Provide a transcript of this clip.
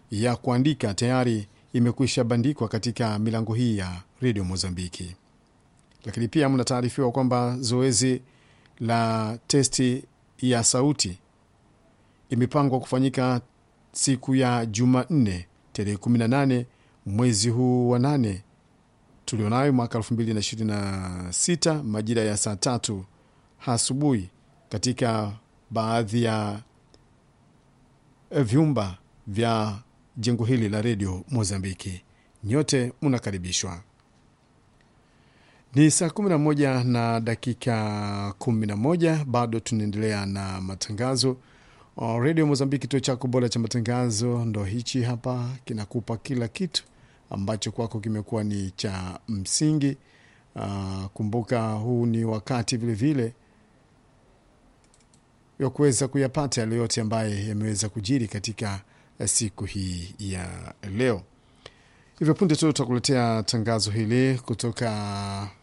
ya kuandika tayari imekwisha bandikwa katika milango hii ya redio Mozambiki. Lakini pia mnataarifiwa kwamba zoezi la testi ya sauti imepangwa kufanyika siku ya Jumanne tarehe 18 mwezi huu wa nane tulionayo mwaka 2026 majira ya saa tatu asubuhi katika baadhi ya vyumba vya jengo hili la redio Mozambiki. Nyote mnakaribishwa. Ni saa 11 na dakika 11, bado tunaendelea na matangazo. Redio Mozambiki, kituo chako bora cha matangazo, ndo hichi hapa, kinakupa kila kitu ambacho kwako kimekuwa ni cha msingi. Uh, kumbuka huu ni wakati vilevile wa kuweza kuyapata yale yote ambaye yameweza kujiri katika siku hii ya leo. Hivyo punde tu tutakuletea tangazo hili kutoka